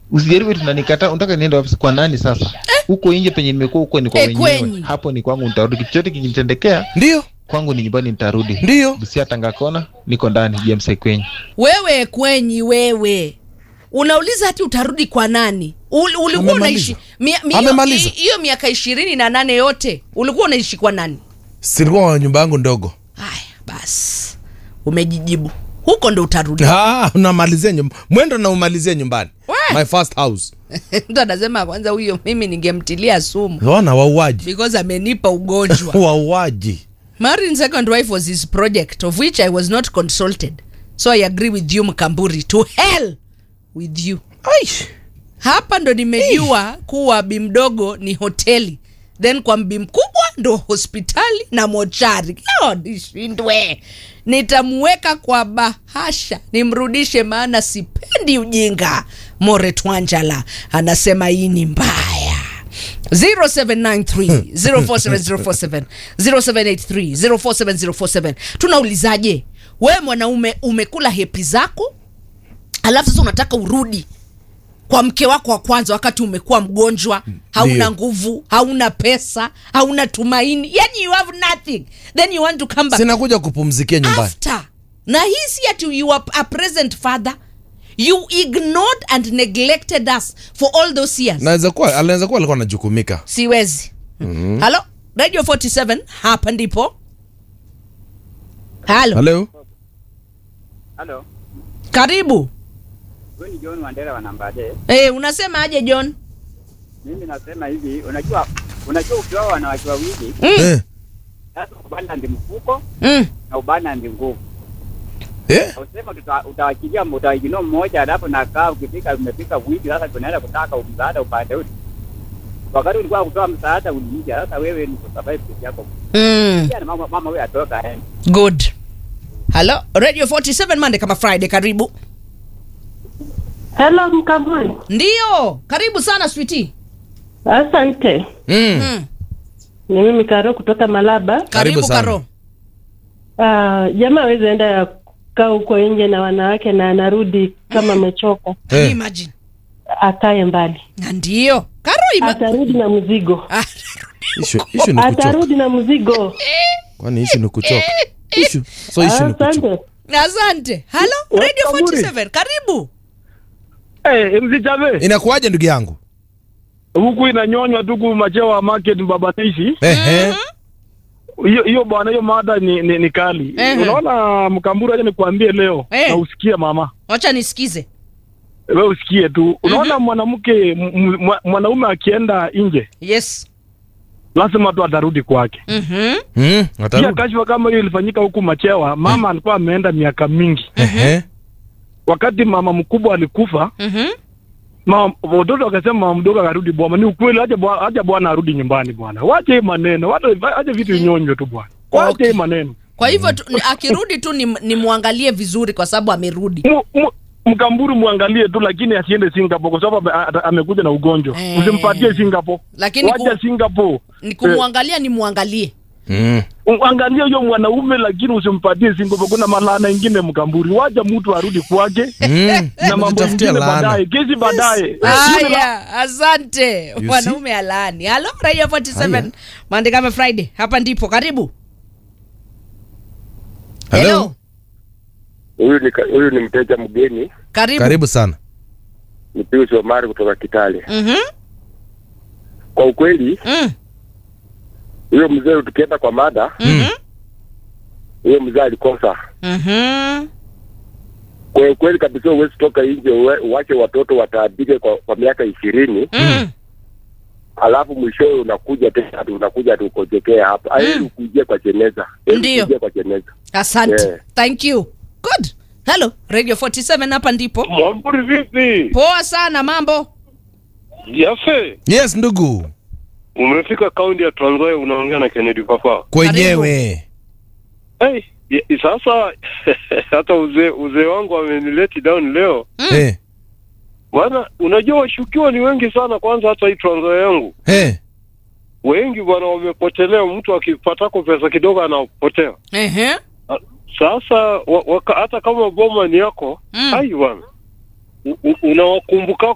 usijaribu tunanikataa unataka niende wapi kwa nani sasa huko nje penye nimekuwa huko ni kwa Eh, wenyewe kwenyu. hapo ni kwangu nitarudi kitu chote kikinitendekea ndio kwangu ni nyumbani nitarudi ndio busia tangakona niko ndani james kwenye wewe kwenyi wewe unauliza hati utarudi kwa nani Ul, ulikuwa Amemaliza. unaishi mia- mia- Amemaliza. hi- hiyo miaka ishirini na nane yote ulikuwa unaishi kwa nani silikuwa wa nyumba yangu ndogo haya basi umejijibu huko ndo utarudi Ah, unamalizia nyumba mwendo na umalizie nyumbani We. my first house mtu anasema kwanza huyo mimi ningemtilia sumu ona wauaji because amenipa ugonjwa wauaji marrying second wife was his project of which i was not consulted so i agree with you mkamburi to hell with you Aish. hapa ndo nimejua kuwa bi mdogo ni hoteli then kwa mbi mkubwa ndo hospitali na mochari Yo, nishindwe nitamuweka kwa bahasha nimrudishe maana sipendi ujinga more twanjala anasema hii ni mbaya 0793 047047 0783 047047 tunaulizaje wewe mwanaume umekula hepi zako alafu sasa unataka urudi kwa mke wako wa kwanza wakati umekuwa mgonjwa hauna Ndio. nguvu hauna pesa hauna tumaini yani you have nothing then you want to come back sinakuja kupumzikia nyumbani after na hii si ati you are a present father you ignored and neglected us for all those years naweza kuwa anaweza kuwa alikuwa anajukumika siwezi mm-hmm. halo radio 47 hapa ndipo halo halo Halo, karibu huyu ni John Wandera wa Nambade. hey, unasema aje john Mimi nasema hivi, unajua unajua ukioa wanawake wawili, mm. eh. sasa ubana ndi mfuko Mm. na ubana ndi nguvu. Eh? Usema tuta- utawachilia utawajinua mmoja, alafu nakaa ukifika umefika wiki sasa tunaenda kutaka msaada upande ule. Wakati ulikuwa kutoa msaada uliija, sasa wewe ni kusurvive peke yako. Mm. Pia na mama mama wewe atoka aende. good halo radio 47 mande kama friday karibu Hello Mkamburi, ndio karibu sana switi asante. Mm. mm. Ni mimi Karo kutoka Malaba. karibu sana. karo Uh, jamaa awezi enda kaa huko nje na wanawake na anarudi kama amechoka, Can you Eh. imagine akae mbali, na ndio karo ima... atarudi na mzigo, Ah, Issue- issue ni kuchoka atarudi na mzigo. kwani ishu ni kuchoka Issue- so ishu ni kuchoka Asante. asante halo radio 47 karibu Hey, msichave inakuwaje ndugu yangu huku inanyonywa tu ku machewa market mbabataishi Ehe. hiyo hiyo bwana, hiyo mada ni, ni, ni kali. Ehe. Unaona Mkamburu, acha nikuambie leo Eh. na usikie mama, wacha nisikize we usikie tu. Unaona mwanamke m- m- mwanaume akienda nje yes lazima tu atarudi kwake. Mhm. Mm, Pia atarudi. kashfa kama hiyo ilifanyika huku Machewa, mama alikuwa ameenda miaka mingi. Ehe. Wakati mama mkubwa alikufa, Mhm. mama watoto wakasema mama mdogo akarudi bwana. Ni ukweli, acha bwana, acha bwana arudi nyumbani bwana. Wache hii maneno, wacha acha vitu inyonywe tu bwana. Wache Okay. hii maneno. kwa hivyo tu, ni- akirudi tu nimwangalie ni nimwangalie vizuri kwa sababu amerudi Mu- mu- Mkamburu muangalie tu, lakini asiende Singapore kwa sababu ame- ata- amekuja na ugonjwa. Eh. Usimpatie Singapore, Lakini wacha ku- Singapore. ni kumwangalia nimwangalie Mm. Eh, angalia huyo mwanaume, lakini usimpatie Singapore. Kuna malana ingine Mkamburi, wacha mtu arudi kwake Mm. na mambo Unajitafutia ingine laana. baadaye, kesi baadaye. haya asante You mwanaume alani halo radio 47 Haya. mandikame friday hapa ndipo karibu Hello. Huyu ni huyu ni mteja mgeni, karibu, karibu sana ni Pius Omari kutoka Kitale. Mhm. Kwa ukweli, Mm. huyo mzee, tukienda kwa mada, Mhm. huyo mzee alikosa. Mhm. Kwa ukweli kabisa, huwezi toka nje uwe- uwache watoto wataabike kwa, kwa miaka ishirini Mm. alafu mwishowe unakuja tena ati unakuja ati ukojekea hapa. Heri ukujie kwa jeneza, heri Ndio. ukujie kwa jeneza. asante Yeah. thank you good hello radio 47 hapa ndipo Mwamburi vipi? poa sana mambo Yafe, yes ndugu umefika kaunti ya Trans Nzoia unaongea na Kennedy Papa. kwenyewe Hey, ya- sasa hata uzee uzee wangu amenileti down leo. Eh, Bwana, unajua washukiwa ni wengi sana kwanza hata hii Trans Nzoia yangu. eh. Wengi bwana wamepotelea, mtu akipatako pesa kidogo anapotea. Ehe. Sasa wa, waka, hata kama boma ni yako, Mm. ai bwana. u- u- unawakumbuka